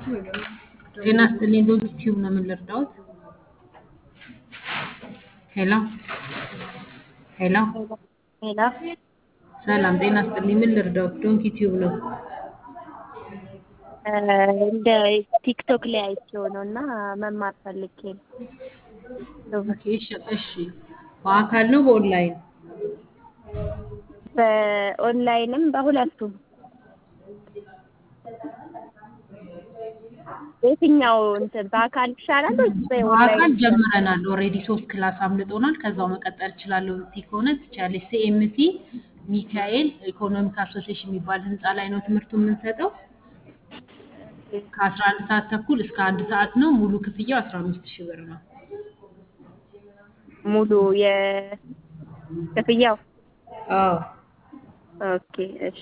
ጤና ይስጥልኝ ዶክተር ቲዩብ ነው ምን ልርዳዎት? ሄሎ ሄሎ ሄሎ ሰላም ጤና ይስጥልኝ ምን ልርዳዎት? ዶንኪ ቲዩብ ነው። እንደ ቲክቶክ ላይ አይቼው ነው እና መማር ፈልጌ ነው። ኦኬ እሺ እሺ በአካል ነው በኦንላይን? በኦንላይንም በሁለቱም የትኛው እንትን በአካል ይሻላል ወይስ በአካል በኦንላይን? ጀምረናል ኦልሬዲ ሶስት ክላስ አምልጦናል። ከዛው መቀጠል እችላለሁ ብትይ ከሆነ ትችያለሽ። ሲኤምሲ ሚካኤል ኢኮኖሚክ አሶሲዬሽን የሚባል ህንፃ ላይ ነው ትምህርቱ የምንሰጠው። ከአስራ አንድ ሰዓት ተኩል እስከ አንድ ሰዓት ነው። ሙሉ ክፍያው አስራ አምስት ሺህ ብር ነው። ሙሉ የክፍያው አዎ ኦኬ እሺ